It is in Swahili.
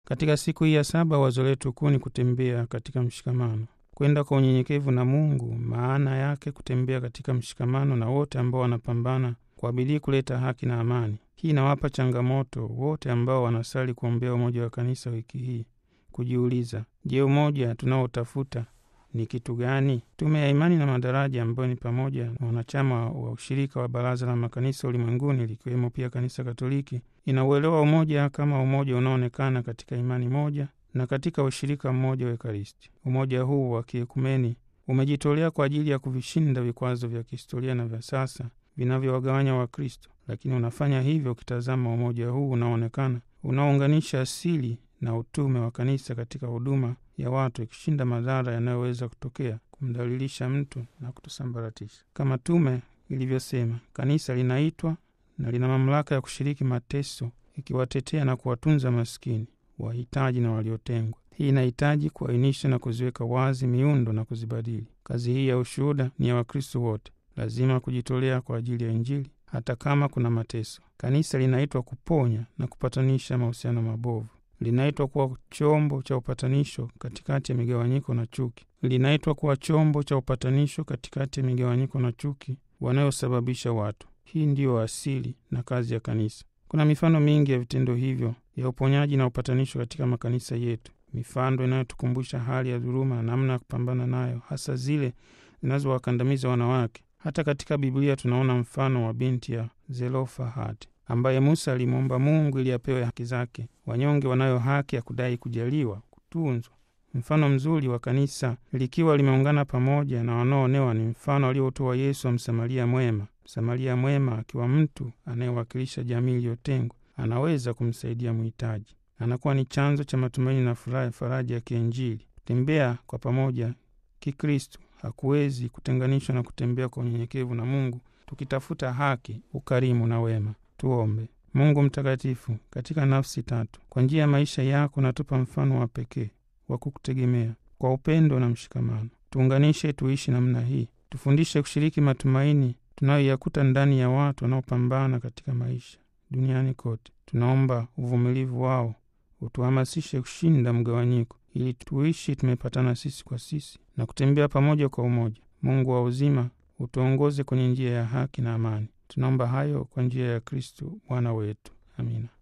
Katika siku hii ya saba, wazo letu kuu ni kutembea katika mshikamano, kwenda kwa unyenyekevu na Mungu. Maana yake kutembea katika mshikamano na wote ambao wanapambana kwa bidii kuleta haki na amani. Hii inawapa changamoto wote ambao wanasali kuombea umoja wa kanisa wiki hii kujiuliza, je, umoja tunaotafuta ni kitu gani? Tume ya Imani na Madaraja, ambayo ni pamoja na wanachama wa ushirika wa Baraza la Makanisa Ulimwenguni likiwemo pia Kanisa Katoliki, inauelewa umoja kama umoja unaoonekana katika imani moja na katika ushirika mmoja wa Ekaristi. Umoja huu wa kiekumeni umejitolea kwa ajili ya kuvishinda vikwazo vya kihistoria na vya sasa vinavyowagawanya Wakristo, lakini unafanya hivyo ukitazama umoja huu unaoonekana unaounganisha asili na utume wa kanisa katika huduma ya watu, ikishinda madhara yanayoweza kutokea kumdhalilisha mtu na kutusambaratisha. Kama tume ilivyosema, kanisa linaitwa na lina mamlaka ya kushiriki mateso, ikiwatetea na kuwatunza maskini, wahitaji na waliotengwa. Hii inahitaji kuainisha na kuziweka wazi miundo na kuzibadili. Kazi hii ya ushuhuda ni ya Wakristo wote, lazima kujitolea kwa ajili ya Injili hata kama kuna mateso. Kanisa linaitwa kuponya na kupatanisha mahusiano mabovu linaitwa kuwa chombo cha upatanisho katikati ya migawanyiko na chuki. Linaitwa kuwa chombo cha upatanisho katikati ya migawanyiko na chuki wanayosababisha watu. Hii ndiyo asili na kazi ya kanisa. Kuna mifano mingi ya vitendo hivyo ya uponyaji na upatanisho katika makanisa yetu, mifano inayotukumbusha hali ya dhuluma na namna ya kupambana nayo, hasa zile zinazowakandamiza wanawake. Hata katika Biblia tunaona mfano wa binti ya Zelofehad ambaye Musa alimwomba Mungu ili apewe haki zake. Wanyonge wanayo haki ya kudai kujaliwa, kutunzwa. Mfano mzuri wa kanisa likiwa limeungana pamoja na wanaoonewa ni mfano aliotoa Yesu wa Msamaria mwema. Msamaria mwema akiwa mtu anayewakilisha jamii iliyotengwa, anaweza kumsaidia mhitaji, anakuwa ni chanzo cha matumaini na furaha ya faraja ya kiinjili. Kutembea kwa pamoja Kikristo hakuwezi kutenganishwa na kutembea kwa unyenyekevu na Mungu, tukitafuta haki, ukarimu na wema. Tuombe. Mungu mtakatifu, katika nafsi tatu, kwa njia ya maisha yako natupa mfano wa pekee wa kukutegemea kwa upendo na mshikamano. Tuunganishe tuishi namna hii, tufundishe kushiriki matumaini tunayoyakuta ndani ya watu wanaopambana katika maisha duniani kote. Tunaomba uvumilivu wao utuhamasishe kushinda mgawanyiko, ili tuishi tumepatana sisi kwa sisi na kutembea pamoja kwa umoja. Mungu wa uzima utuongoze kwenye njia ya haki na amani. Tunaomba hayo kwa njia ya Kristo Bwana wetu. Amina.